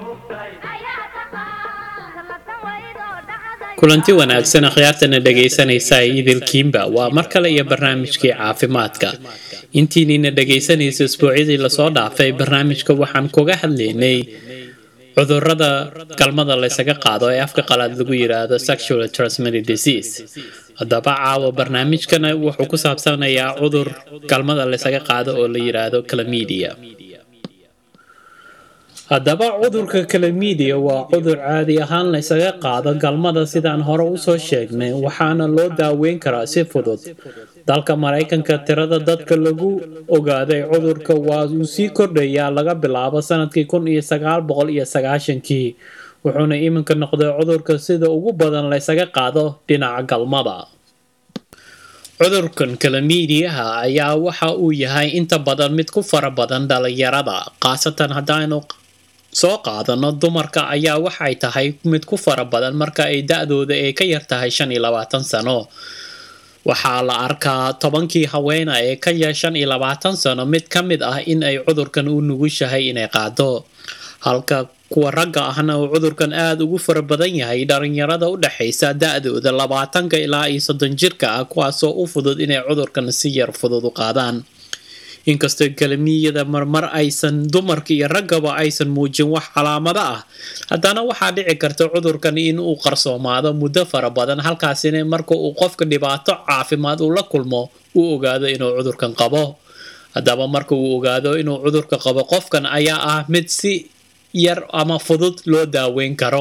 kulanti wanaagsan akhyaartana dhegaysanaysa idilkiimba waa mar kale iyo barnaamijkii caafimaadka intiinina dhegaysanaysa isbuucyadii lasoo dhaafay barnaamijka waxaan kuga hadlaynay cudurada galmada laysaga qaado ee afka qalaad lagu yiraahdo sexual transmitted disease haddaba caawa barnaamijkana wuxuu ku saabsanayaa cudur galmada laysaga qaado oo la yiraahdo calamidia haddaba cudurka calamidia waa cudur caadi ahaan laysaga qaado galmada sidaan hore usoo sheegnay waxaana loo daaweyn karaa si fudud dalka maraykanka tirada dadka lagu ogaaday cudurka waa uu sii kordhayaa laga bilaabo sanadkii kun iyo sagaal boqol iyo sagaashankii wuxuuna iminka noqday cudurka sida ugu badan laysaga qaado dhinaca galmada cudurkan kalamiidiyaha ayaa waxa uu yahay inta badan mid ku fara badan dhalinyarada khaasatan haddaanu soo qaadano dumarka ayaa waxay tahay mid ku fara badan marka ay da-dooda ay ka yar tahay shan iyo labaatan sano waxaa la arkaa tobankii haweena ee ka yar shan iyo labaatan sano mid ka mid ah in ay cudurkan u nugushahay inay qaado halka kuwa ragga ahna uu cudurkan aada ugu fara badan yahay dhalinyarada u dhexaysa da-dooda labaatanka ilaa iyo soddon jirka ah kuwaasoo u fudud inay cudurkan si yar fudud u qaadaan inkastoo kalamiyada marmar aysan dumarka iyo raggaba aysan muujin wax calaamado ah haddana waxaa dhici karta cudurkan in uu qarsoomaado muddo fara badan halkaasina marka uu qofka dhibaato caafimaad uu la kulmo uu ogaado inuu cudurkan qabo haddaba marka uu ogaado inuu cudurka qabo qofkan ayaa ah mid si yar ama fudud loo daaweyn karo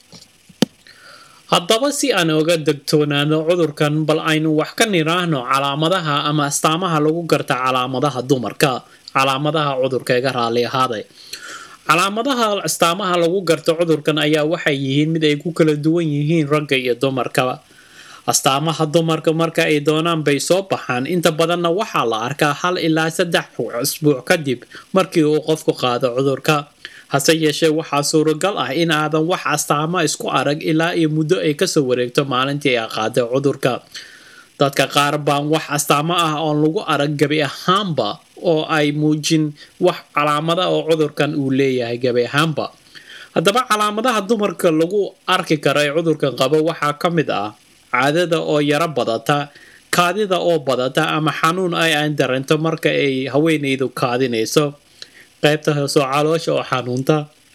haddaba si aan oga degtoonaano cudurkan bal aynu wax ka niraahno calaamadaha ama astaamaha lagu garta calaamadaha dumarka calaamadaha cudurka iga raali ahaaday calaamadaha astaamaha lagu garto cudurkan ayaa waxay yihiin mid ay ku kala duwan yihiin ragga iyo dumarka astaamaha dumarka marka ay doonaan bay soo baxaan inta badanna waxaa la arkaa hal ilaa saddex isbuuc kadib markii uu qofku qaado cudurka hase yeeshee waxaa suuragal ah in aadan wax astaamo isku arag ilaa iyo muddo ay kasoo wareegto maalintii ay qaaday cudurka dadka qaar baan wax astaamo ah oon lagu arag gebi ahaanba oo ay muujin wax calaamada oo cudurkan uu leeyahay gebi ahaanba haddaba calaamadaha dumarka lagu arki karo ee cudurkan qabo waxaa ka mid ah caadada oo yaro badata kaadida oo badata ama xanuun ay aan dareento marka ay haweenaydu kaadinayso qaybta hoosoo caloosha oo xanuunta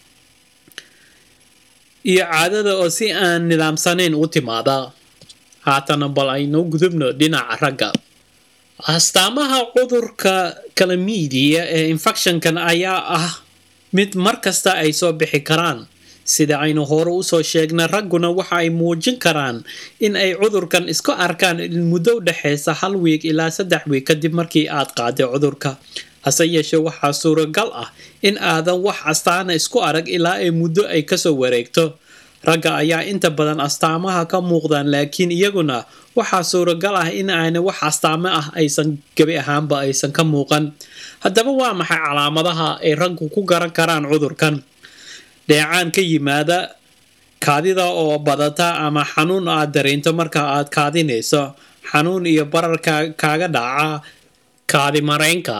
iyo caadada oo si aan nidaamsanayn u timaada haatana bal aynu gudubno dhinaca ragga astaamaha cudurka kalamiidiya ee infectionkan ayaa ah mid mar kasta ay soo bixi karaan sida aynu hore usoo sheegnay ragguna waxa ay muujin karaan in ay cudurkan isku arkaan muddo u dhexaysa hal wiig ilaa saddex wiig kadib markii aad qaaday cudurka hase yeeshee waxaa suuragal ah in aadan wax astaana isku arag ilaa ay muddo ay kasoo wareegto ragga ayaa inta badan astaamaha ka muuqdaan laakiin iyaguna waxaa suuragal ah in aanay wax astaamo ah aysan gebi ahaanba aysan ka muuqan haddaba waa maxay calaamadaha ay raggu ku garan karaan cudurkan dheecaan ka yimaada kaadida oo badata ama xanuun aad dareento marka aad kaadinayso xanuun iyo barar kaaga dhaca kaadimareynka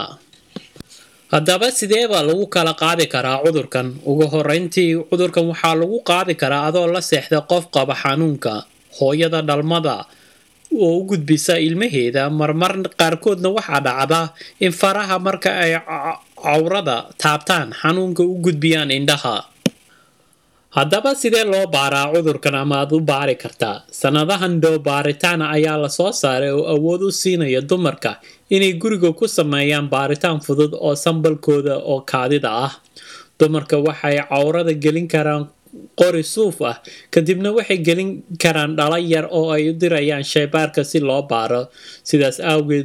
haddaba sideebaa lagu kala qaadi karaa cudurkan ugu horeyntii cudurkan waxaa lagu qaadi karaa adoo la seexda qof qaba xanuunka hooyada dhalmada oo u gudbisa ilmaheeda marmar qaarkoodna waxaa dhacda in faraha marka ay cawrada taabtaan xanuunka u gudbiyaan indhaha haddaba sidee loo baaraa cudurkan ama aad u baari kartaa sanadahan dhow baaritaana ayaa lasoo saaray oo awood u siinaya dumarka inay guriga ku sameeyaan baaritaan fudud oo sambalkooda oo kaadida ah dumarka waxay cawrada gelin karaan qori suuf ah kadibna waxay gelin karaan dhala yar oo ay u dirayaan shaybaarka si loo baaro sidaas awgeed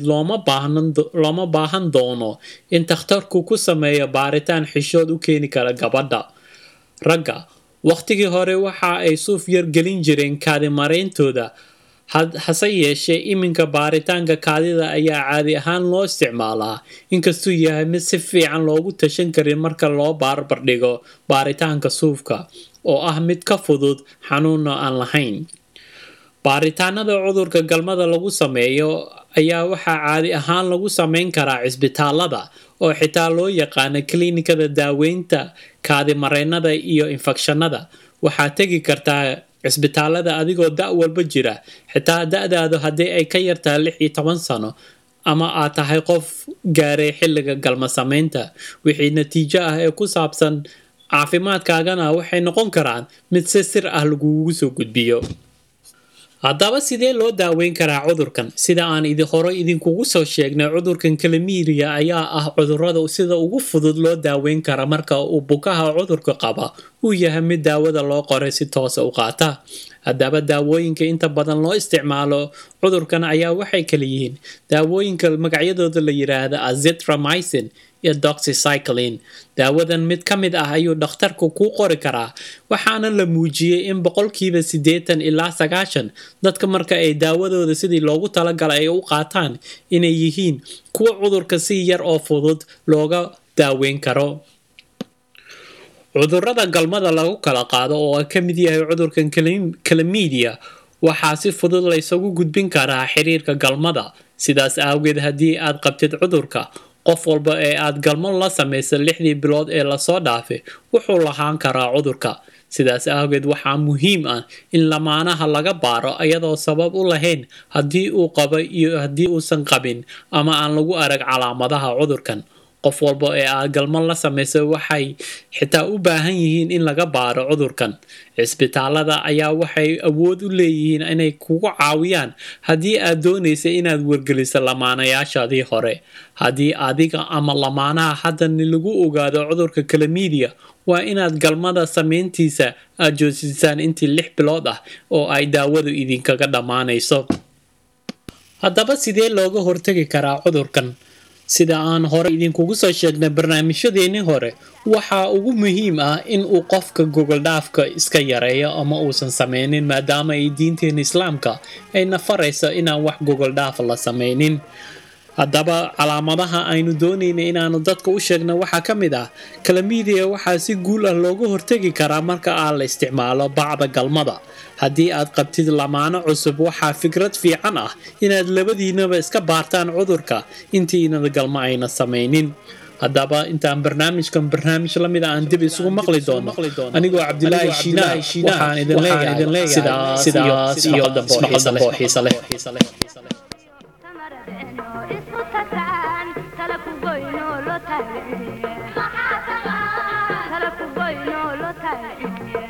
looma baahan doono in takhtarku ku sameeyo baaritaan xishood u keeni kara gabadha ragga wakhtigii hore waxa ay suuf yar gelin jireen kaadimareyntooda hase yeeshee iminka baaritaanka kaadida ayaa caadi ahaan loo isticmaalaa inkastuu yahay mid si fiican loogu tashan karin marka loo barbardhigo baaritaanka suufka oo ah mid ka fudud xanuunna aan lahayn baaritaanada cudurka galmada lagu sameeyo ayaa waxaa caadi ahaan lagu sameyn karaa cisbitaalada oo xitaa loo yaqaano kliinikada daaweynta kaadimareennada iyo infekshanada waxaad tegi kartaa cisbitaalada adigoo da' walba jira xitaa da'daadu haddii ay ka yartahay lix iyo toban sano ama aad tahay qof gaaray xilliga galma samaynta wixii natiijo ah ee ku saabsan caafimaadkaagana waxay noqon karaan mid si sir ah lagugu soo gudbiyo haddaba sidee loo daaweyn karaa cudurkan sida aan idi hore idinkugu soo sheegnay cudurkan kalamiiriya ayaa ah cudurada sida ugu fudud loo daaweyn kara marka uu bukaha cudurka qaba uu yahay mid daawada loo qoray si toosa u qaata haddaba daawooyinka inta badan loo isticmaalo cudurkan ayaa waxay kala yihiin daawooyinka magacyadooda la yiraahda azithromycin iyo doxycycline daawadan mid ka mid ah ayuu dhakhtarku kuu qori karaa waxaana la muujiyey in boqolkiiba siddeetan ilaa sagaashan dadka marka ay daawadooda sidii loogu talagalay ay u qaataan inay yihiin kuwa cudurka si yar oo fudud looga daaweyn karo cudurada galmada lagu kala qaado oo ka mid yahay cudurkan kalamidia waxaa si fudud laysagu gudbin karaa xiriirka galmada sidaas awgeed haddii aad qabtid cudurka qof walba ee aad galmo la samaysa lixdii bilood ee lasoo dhaafay wuxuu lahaan karaa cudurka sidaas awgeed waxaa muhiim ah in lamaanaha laga baaro iyadoo sabab u lahayn haddii uu qaba iyo haddii uusan qabin ama aan lagu arag calaamadaha cudurkan qof walba ee aad galmo la samaysa waxay xitaa u baahan yihiin in laga baaro cudurkan cisbitaalada ayaa waxay awood u leeyihiin inay kugu caawiyaan haddii aad doonaysa inaad wargeliso lamaanayaashaadii hore haddii adiga ama lamaanaha haddani lagu ogaado cudurka kalamidia waa inaad galmada samayntiisa aad joojisaan intii lix bilood ah oo ay daawadu idinkaga dhammaanayso haddaba sidee looga hortagi karaa cudurkan sida aan hore idinkugu soo sheegnay barnaamijyadeennii hore waxaa ugu muhiim ah in uu qofka gogoldhaafka iska yareeyo ama uusan sameynin maadaama ay diinteena islaamka ayna farayso inaan wax gogoldhaaf la sameynin haddaba calaamadaha aynu doonayna inaanu dadka u sheegna waxaa ka mid ah kalamidia waxaa si guul ah looga hortegi karaa marka aan la isticmaalo bacda galmada haddii aad qabtid lamaano cusub waxaa fikrad fiican ah inaad labadiinaba iska baartaan cudurka intiinada galmo ayna samaynin haddaba intaan barnaamijkan barnaamij lamid aan dib isugu maqli doono anigoo cabdilaahi shiinaa waxaan idin leeyahay sidaas iyo maqal dambe oo xiisa leh isku tagaan tala ku goyno lo taagay tala ku goyno lo taagay